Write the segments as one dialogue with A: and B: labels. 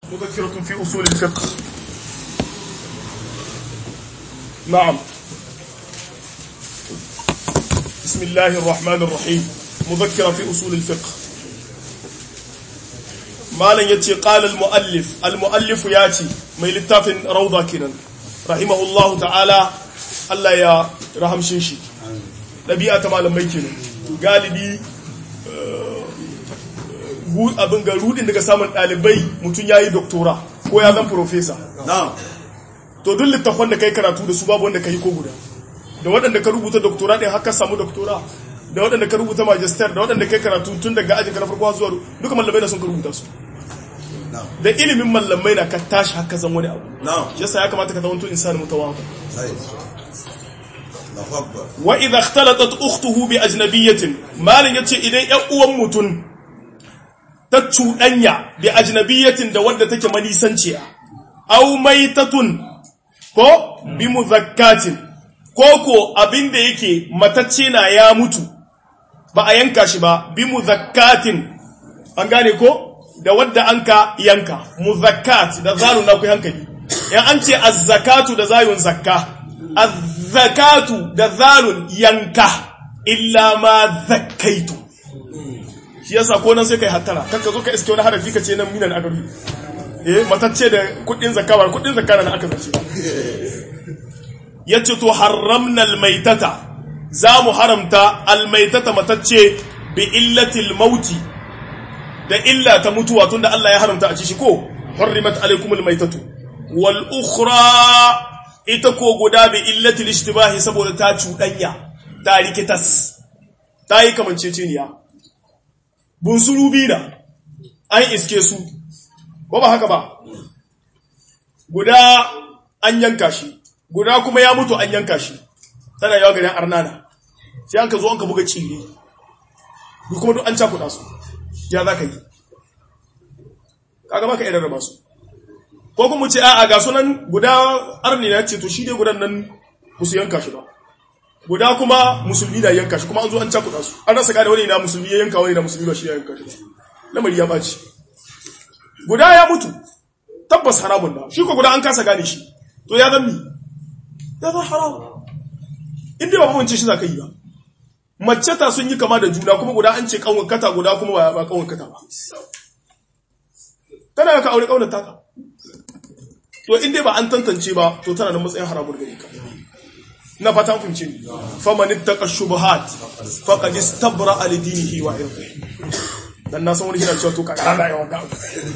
A: مذكرة في أصول الفقه نعم بسم الله الرحمن الرحيم مذكرة في أصول الفقه ما لن يتي قال المؤلف المؤلف ياتي من لتاف روضة كنا رحمه الله تعالى الله يا رحم شنشي ɗabi'a malam mai kenan galibi abin ga rudin daga samun ɗalibai mutum ya yi doktora ko ya zan profesa to duk littafan da kai karatu da su babu wanda ka yi ko guda da waɗanda ka rubuta doktora ɗin haka samu doktora da waɗanda ka rubuta magister da waɗanda kai karatu tun daga ajin ka na farko zuwa duka mallamai na sun ka rubuta su da ilimin mallamai na ka tashi haka zan wani abu yasa ya kamata ka zama tun insani mutawafa wa idha ikhtalatat ukhtuhu bi ajnabiyatin malin yace idan ƴan uwan mutun ta cuɗanya bi ajnabiyatin da wadda take manisanciya aw maitatun ko bi muzakkatin ko ko abinda yake matacce na ya mutu ba a yanka shi ba bi muzakkatin an gane ko da wadda anka yanka muzakkat da zalun na ku hankali yan an ce az-zakatu da zayun zakka az-zakatu da zalun yanka illa ma zakkaitu shi yasa ko nan sai kai hattara kanka zo ka iske wani harafi ka ce nan minan agaru eh matacce da kudin zakka ba kudin zakka na aka zace yace to haramna almaitata za mu haramta almaitata matacce bi illatil mauti da illa ta mutuwa tunda Allah ya haramta a ci shi ko hurrimat alaikumul maitatu wal ukhra ita ko guda bi illatil ishtibahi saboda ta cuɗanya ta rikitas ta yi kamanceceniya bunsuru bina an iske su ko ba haka ba guda an yanka shi guda kuma ya mutu an yanka shi tana yawa garin arnana sai an ka zo an ka buga cire duk kuma duk an cakuɗa su ya za ka yi kaga baka idan raba su ko kuma ce a'a ga sunan guda arni na ce to shi dai gudan nan musu yanka shi ba guda kuma musulmi na yanka shi kuma an zo an cakuɗa su an rasa gane wani na musulmi ya yanka wani na musulmi ba shi ya yanka shi lamari ya baci guda ya mutu tabbas haramun da shi ko guda an kasa gane shi to ya zan mi ya zan haramun inda ba mamanci shi za ka yi ba mace ta sun yi kama da juna kuma guda an ce kawon kata guda kuma ba kawon kata ba tana ka aure kaunar taka to inda ba an tantance ba to tana da matsayin haramun gare ka na fata fahimci ne faman ittaqa shubuhat faqad istabra li dinihi wa irdihi dan na san wani yana cewa to ka kana yawa ga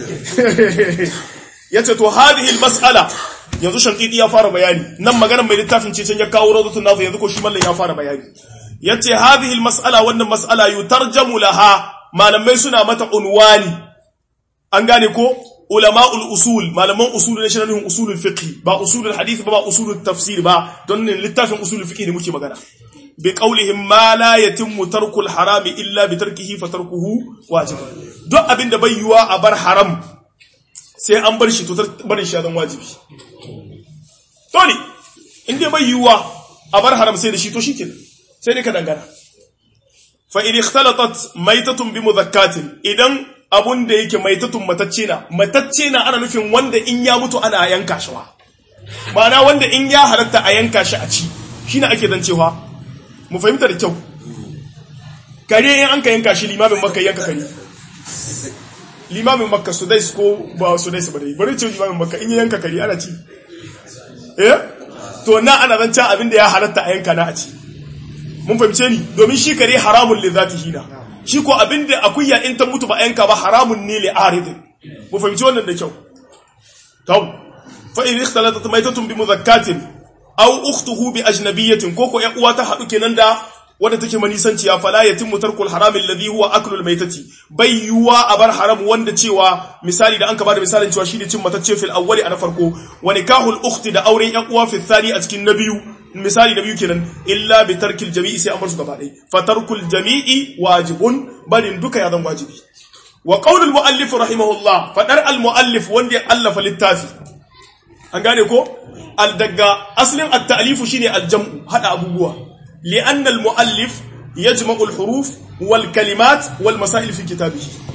A: yace to hadhihi almas'ala yanzu shankidi ya fara bayani nan maganar mai littafin ce can ya kawo rawdatun nazu yanzu ko shi mallan ya fara bayani yace hadhihi almas'ala wannan mas'ala yutarjamu laha malamai suna mata unwani an gane ko ulama'ul usul malaman usul ne shirin usulul fiqh ba usulul hadith ba ba usulul tafsir ba don ne littafin usulul fiqh ne muke magana bi qawlihim ma la yatimmu tarkul harami illa bi tarkihi fa tarkuhu wajib duk abinda bai yiwa a bar haram sai an bar shi to barin shi zan wajibi dole inda bai yiwa a bar haram sai da shi to shikenan sai dai ka dangana fa in ikhtalatat maitatun bi mudhakkatin idan abun da yake maitatun matacce na matacce na ana nufin wanda in ya mutu ana yanka shi wa ma'ana wanda in ya halatta a yanka shi a ci shine ake dan cewa mu fahimta da kyau kare in an ka yanka shi limamin makka yanka kare limamin makka su dai ko ba su dai su ba dai bari ce limamin makka in yanka kare ana ci eh to na ana zan can abin da ya halatta a yanka na a ci mun fahimce ni domin shi kare haramun li zatihi na shi ko abin da akuya in ta mutu ba yanka ba haramun ne li aridin mu fahimci wannan da kyau to fa in ikhtalatat maytatun bi mudhakkatin aw ukhtuhu bi ajnabiyatin ko ko ya uwa ta hadu kenan da wanda take manisanci ya fala yatimmu tarkul haram alladhi huwa aklul maytati bai yuwa a bar haram wanda cewa misali da an ka bada misalin cewa shine cin matacce fil awwali ana farko wa nikahul ukhti da auren yan uwa fil thani a cikin na biyu misali da biyu kenan illa bi tarkil jami'i sai an bar su gaba ɗaya fa tarkul jami'i wajibun barin duka ya zan wajibi wa qaulul muallif rahimahullah fadar al muallif wanda ya allafa littafi an gane ko al daga aslin at ta'lifu shine al jam'u hada abubuwa li'anna al muallif yajma'u al huruf wal kalimat wal masail fi kitabihi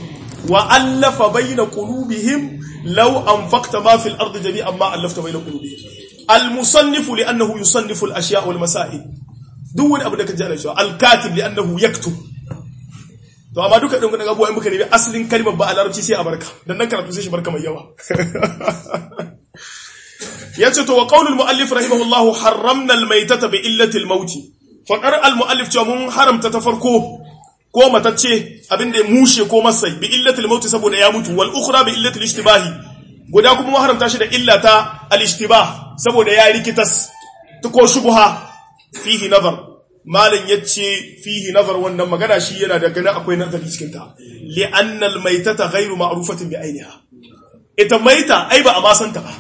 A: wa allafa bayna qulubihim law anfaqta ma fil ardi jami'an ma allafta bayna qulubihim al musannif li'annahu yusannifu al ashya' wal masail duk wani abu da kaji ana cewa al katib li'annahu yaktub to amma duka din kudin abubuwa in muka nemi asalin kalmar ba a larabci sai a barka dan nan karatu sai shi barka mai yawa yace to wa qaulul muallif rahimahullahu harramna al maytata bi illati al maut faqar al muallif cewa mun haramta ta farko ko matacce abinda ya mushe ko masai bi illati al maut saboda ya mutu wal ukhra bi illati al ishtibahi guda kuma mun haramta shi da illata al ishtibah saboda ya rikitas ta ko shubha fihi nazar malin yace fihi nazar wannan magana shi yana da gani akwai nazari cikin ta li anna al maytata ghayru ma'rufatin bi ainiha ita maita ai ba a ma santa ba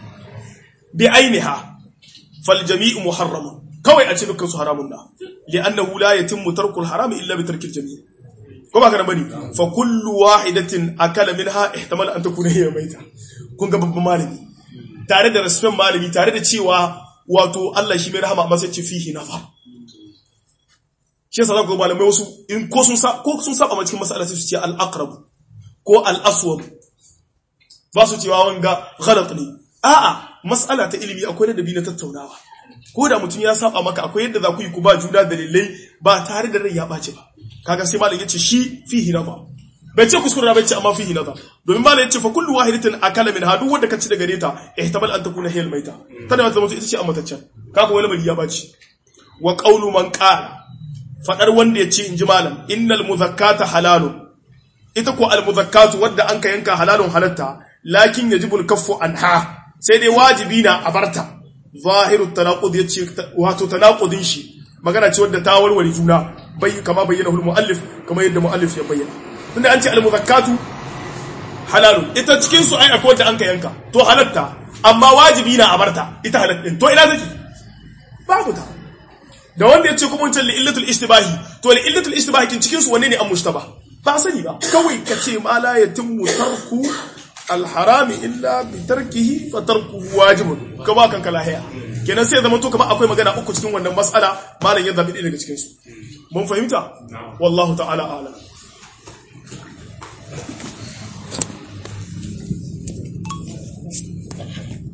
A: bi ainiha fal jami'u muharram kawai a ce dukkan su haramun na li'annahu la yatimmu tarkul haram illa bi tarkil jami' ko ba kana bane fa kullu wahidatin akala minha ihtamal an takuna hiya maita kun ga babban malami tare da respect malami tare da cewa wato Allah shi mai rahama amma sai ce fihi nafa shi yasa zaka ga malamai wasu in ko sun sa ko sun saba cikin mas'ala sai su ce al aqrab ko al aswab ba su cewa wanga ghalat ne a'a mas'ala ta ilimi akwai da dabi na tattaunawa ko da mutum ya saba maka akwai yadda za ku yi ku ba juna dalilai ba tare da rai ya ɓace ba kaga sai malam yace shi fihi nafa bai ce kuskure na bai ce amma fihi nafa domin malam yace fa kullu wahidatin akala min hadu wanda ka ci daga reta ihtamal an takuna hiyal maita tana zama ita ce amataccen kaga wani mali ya baci wa qawlu man qala fadar wanda yace inji malam innal muzakkata halalun ita ko al muzakkatu wadda an ka yanka halalun halatta lakin yajibu al kaffu anha sai dai wajibi na a barta zahiru tanaqud yace wato tanaqudin shi magana ce wadda ta warware juna bai kama bayyana hul muallif kama yadda muallif ya bayyana tunda an ce al muzakkatu halalun ita cikin su ai akwai wadda an ka yanka to halatta amma wajibi na a barta ita halal din to ina take babu ta da wanda yace kuma wancan li illatul istibahi to li illatul istibahi kin cikin su wanne ne an mushtaba ba sani ba kawai kace ma la yatimmu tarku alharami illa bi tarkihi fa tarkuhu wajibun ka ba kanka lahiya kenan sai zama to kamar akwai magana uku cikin wannan mas'ala malam ya zabi daga cikin su mun fahimta wallahu ta'ala a'lam